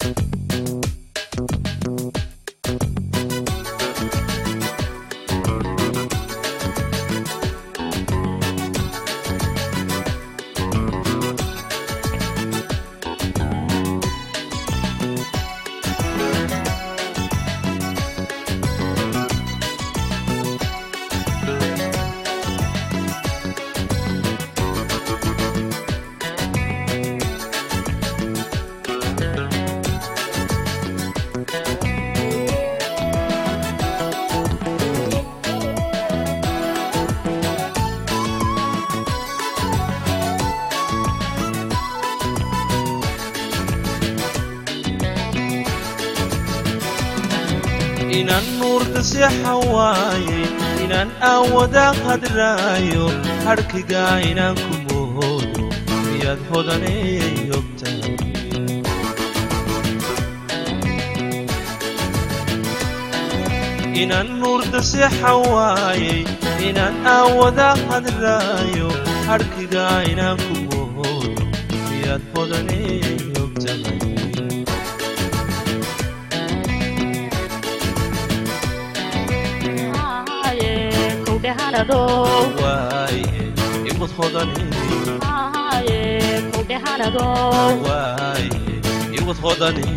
inaan nuurka seexan waayey inaan aawadaa qadraayo hadhkigaa inaan ku moodo miyaad hodanay ogtahay inaan nuurda seexan waayey inaan aawadaa qadraayo hadhkigaa inaan ku moodo miyaad hodanay ogtahay waaye imad hodani waaye imad hodani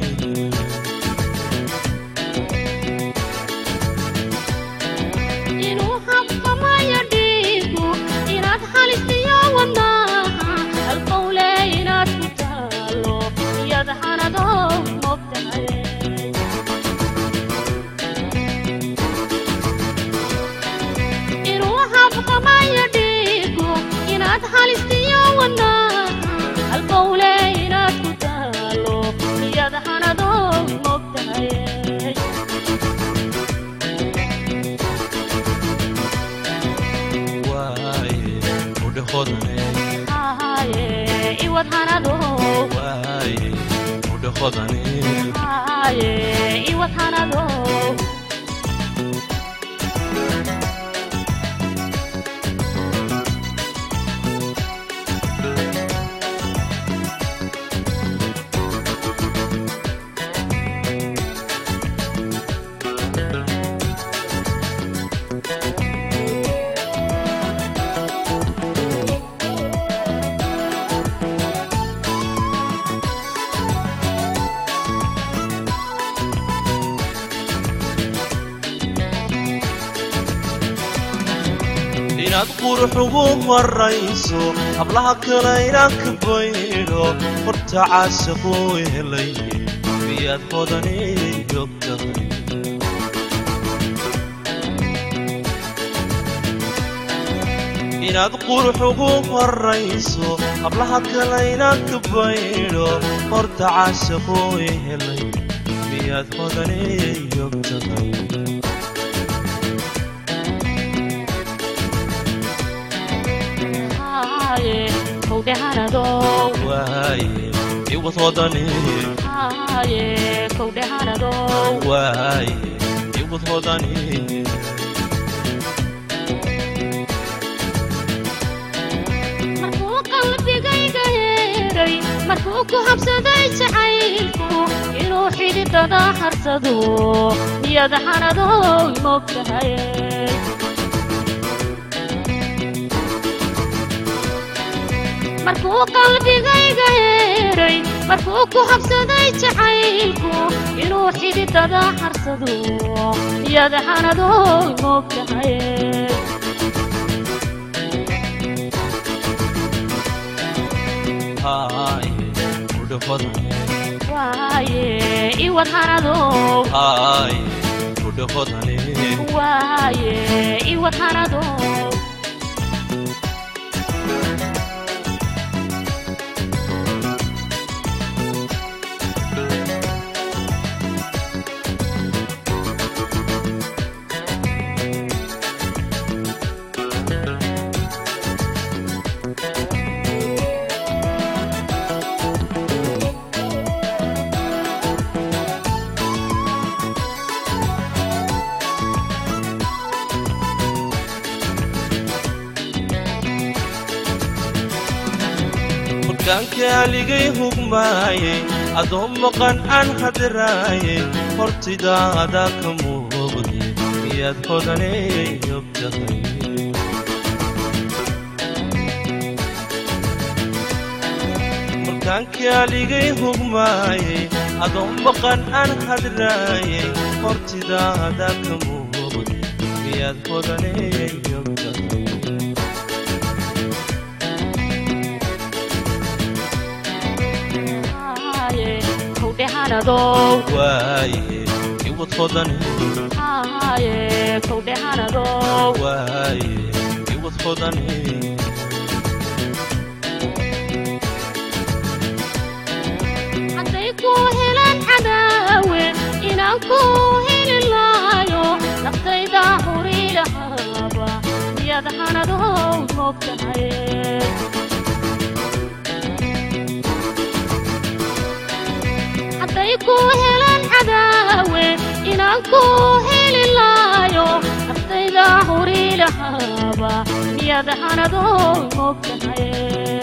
inuu habqamayo dhiigu inaad halistiyo wadnaha halqowle inaad ku taalo iyad hanado mogtahay inuu habqamayo dhiigu inaad halistiyo wadnaha halqowle inaad ku taalo iyad hanado mogtahay waaye mudhe hodane Aye, iwad hanado waaye mudhe hodane Aye, iwad hanado inaad qurux ugu marayso hablaha kale inaan ka baydho horta caashaquu helay miyaad hodanay ogtahay inaad qurux ugu marayso hablaha kale inaan ka baydho horta caashaquu helay miyaad hodanay ogtahay Aye, kowde hanado waaye iwad hodani Aye, kowde hanado waaye iwad hodani markuu qalbigayga heeray markuu ku habsaday jacaylku inuu xididada harsado niyad hanado mogtahay markuu qalbigayga heeray markuu ku habsaday jacaylku inuu xididada harsado niyad hanado mogtahay haaye mudhe hodane waaye iwad hanado haaye mudhe hodane waaye iwad hanado markaan kaaligay hugmaayey adoo maqan aan hadiraaye hortidaada ka muuqde miyaad hodaney ogtahay markaankii aligay hugmaaye adoo maqan aan hadiraaye hortidaada ka muuqde miyaad hodaney ogtahay Haye, kowdhe hanadow waaye iwad hodaney Haye, kowdhe hanadow waaye iwad hodaney hadday ku helaan cadaawe inaan ku heli laayo naftayda huri lahaaba miyaad hanadow moogtahay hadday ku helaan cadaawe inaan ku heli laayo naftayda huri lahaaba miyaad hanadow moogtahay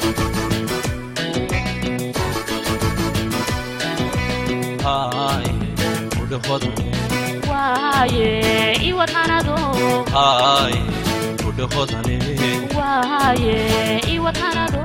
haaye udhe hodaney waaye iwad hanadow haaye udhe hodaney waaye iwad hanadow